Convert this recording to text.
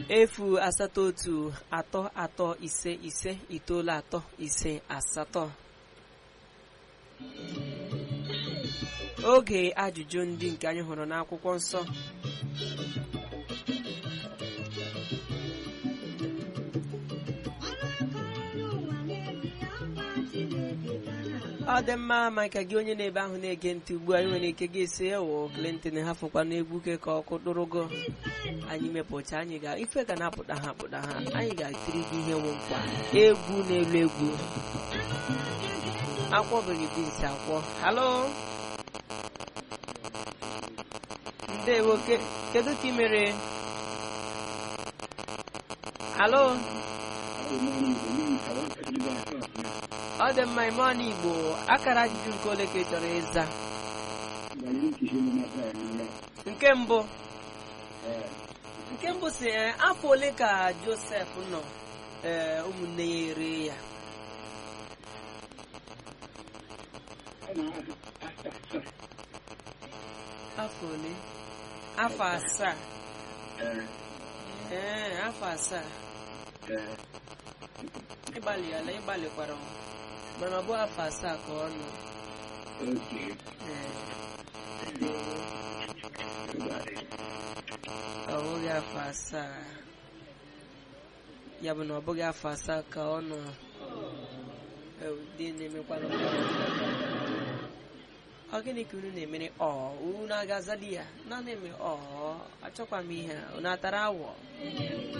efu asatọ otu atọ atọ ise ise itoolu atọ ise asatọ oge ajụjụ ndị nke anyị hụrụ n'akwụkwọ nsọ ọ dị mma maka gị onye na-ebe ahụ na-ege ntị ugbu a nwere ike gị esi ewo Clinton hafụkwa n'egwu ke ka ọkụ dụrụgo anyị mepụta anyị ga ife ga na-apụta ha apụta ha anyị ga-atiri gị ihe nwe nkwa egwu n'elu egwu akwọbeghị bins akwọ halo ndewo ke- kedu ka ị mere halo ọ dị mma ime ọnụ igbo akara ajụjụ nke ole ka ị chọrọ ịza nke mbụ nke mbụ si ee, afọ ole ka josef nọ ee ụmụnne ya ere ya afọ ole afọ asaa ee afọ asaa ịgbalịala ịgbalịkwara m. mana ọ bụ afọ asaa ka ọ nọ Ee. ọ bụghị afọ asaa ya bụ na ọ bụghị afọ asaa ka ọ nọ Ew, di na-emekwanụ ọ gịnị ka unu na-emere ọ unu aga-azali ya na na-eme ọ achọkwa m ihe a unu atara awọ